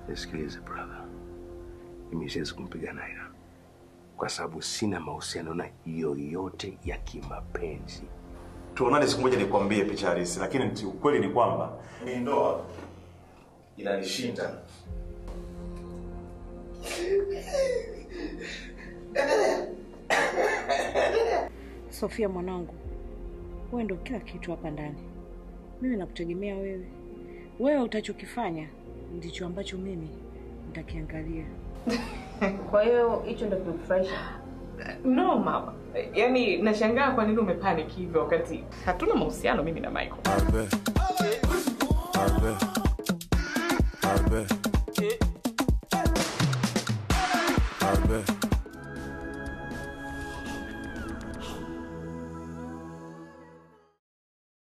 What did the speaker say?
Nisikilize brother, mimi siwezi kumpiga Naira kwa sababu sina mahusiano na yoyote ya kimapenzi. Tuonane siku moja nikwambie picha halisi, lakini ti- ukweli ni kwamba hii ndoa inanishinda. Sofia mwanangu, wewe ndo kila kitu hapa ndani. Mimi nakutegemea wewe. Wewe utachokifanya ndicho ambacho mimi nitakiangalia. Kwa hiyo hicho ndio kimekufurahisha? No mama, yaani nashangaa kwa nini umepanic hivyo wakati hatuna mahusiano mimi na Michael. Arbe. Arbe. Arbe.